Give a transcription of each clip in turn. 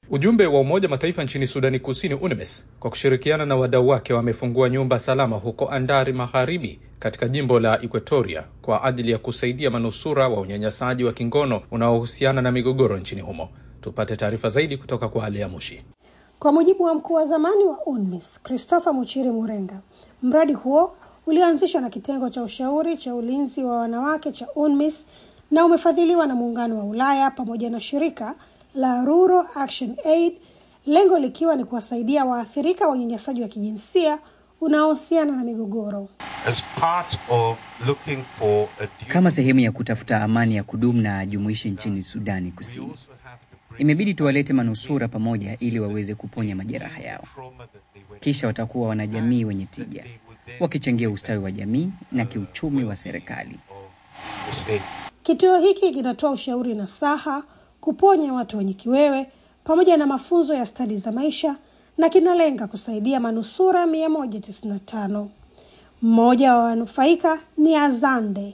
Ujumbe wa Umoja Mataifa nchini Sudani Kusini, UNMISS, kwa kushirikiana na wadau wake wamefungua nyumba salama huko Andari Magharibi katika jimbo la Equatoria kwa ajili ya kusaidia manusura wa unyanyasaji wa kingono unaohusiana na migogoro nchini humo. Tupate taarifa zaidi kutoka kwa Alea Mushi. Kwa mujibu wa mkuu wa zamani wa UNMISS Christopher Muchiri Murenga, mradi huo ulioanzishwa na kitengo cha ushauri cha ulinzi wa wanawake cha UNMISS na umefadhiliwa na muungano wa Ulaya pamoja na shirika la Rural Action Aid, lengo likiwa ni kuwasaidia waathirika wa unyanyasaji wa kijinsia unaohusiana na migogoro. As part of looking for a Kama sehemu ya kutafuta amani ya kudumu na jumuishi nchini Sudani Kusini, imebidi tuwalete manusura pamoja ili waweze kuponya majeraha yao. Kisha watakuwa wanajamii wenye tija, wakichangia ustawi wa jamii na kiuchumi wa serikali. the state. Kituo hiki kinatoa ushauri na saha, kuponya watu wenye kiwewe pamoja na mafunzo ya stadi za maisha na kinalenga kusaidia manusura 195. Mmoja wa wanufaika ni Azande.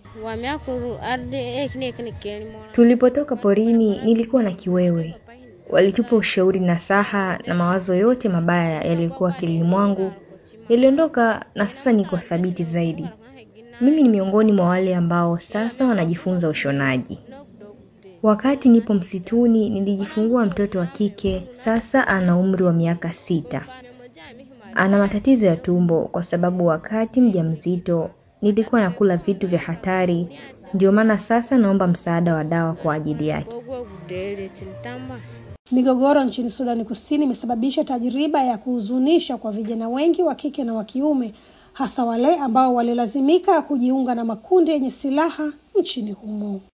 Tulipotoka porini nilikuwa na kiwewe. Walitupa ushauri na saha na mawazo yote mabaya yaliyokuwa akilini mwangu yaliondoka, na sasa niko thabiti zaidi. Mimi ni miongoni mwa wale ambao sasa wanajifunza ushonaji. Wakati nipo msituni nilijifungua mtoto wa kike, sasa ana umri wa miaka sita. Ana matatizo ya tumbo kwa sababu wakati mjamzito nilikuwa nakula vitu vya hatari, ndio maana sasa naomba msaada wa dawa kwa ajili yake. Migogoro nchini Sudani Kusini imesababisha tajriba ya kuhuzunisha kwa vijana wengi wa kike na wa kiume, hasa wale ambao walilazimika kujiunga na makundi yenye silaha nchini humo.